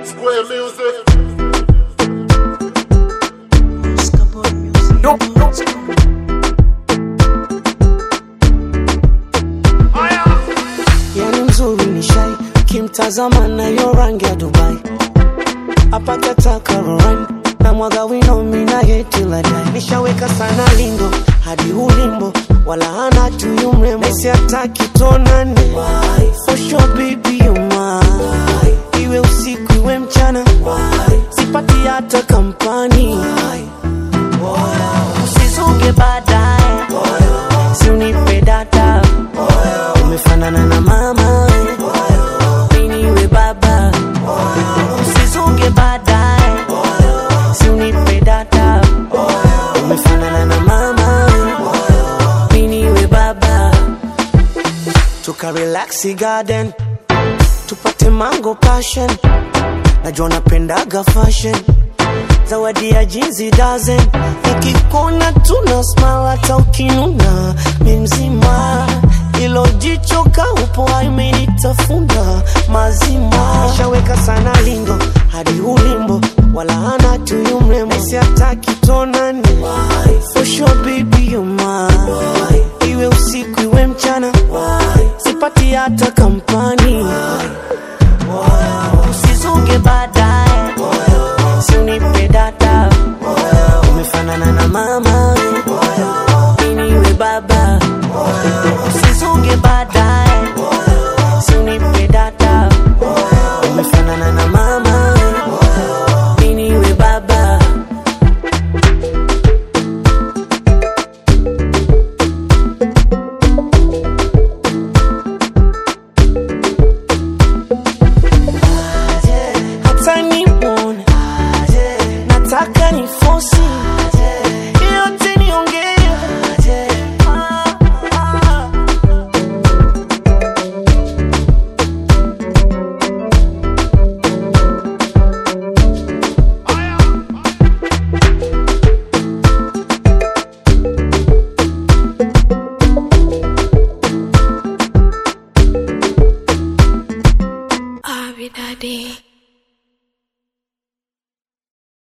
Square music. yani mzuri ni shai kimtazama nayo rangi ya dubai apakataka roran na mwaga wino mina yetiladai nishaweka sana lindo hadi ulimbo wala hana tuyu mrembo nesi ataki tonani for sure baby you mine iwe usiku iwe mchana sipati hata kampani usizuge baadaye si unipe data umefanana na mama miniwe baba usizuge baadaye si unipe data umefanana na mama miniwe baba tuka relaxi garden tupate mango passion najua napendaga fashion zawadi ya jinsi dozen nikikona tuna smile hata ukinuna mi mzima ilo jicho kaupo imenitafuna mazima shaweka sana lingo hadi ulimbo wala hana tuyu mrembo esi hataki tonani for sure baby you mine iwe usiku iwe mchana sipati hata kampani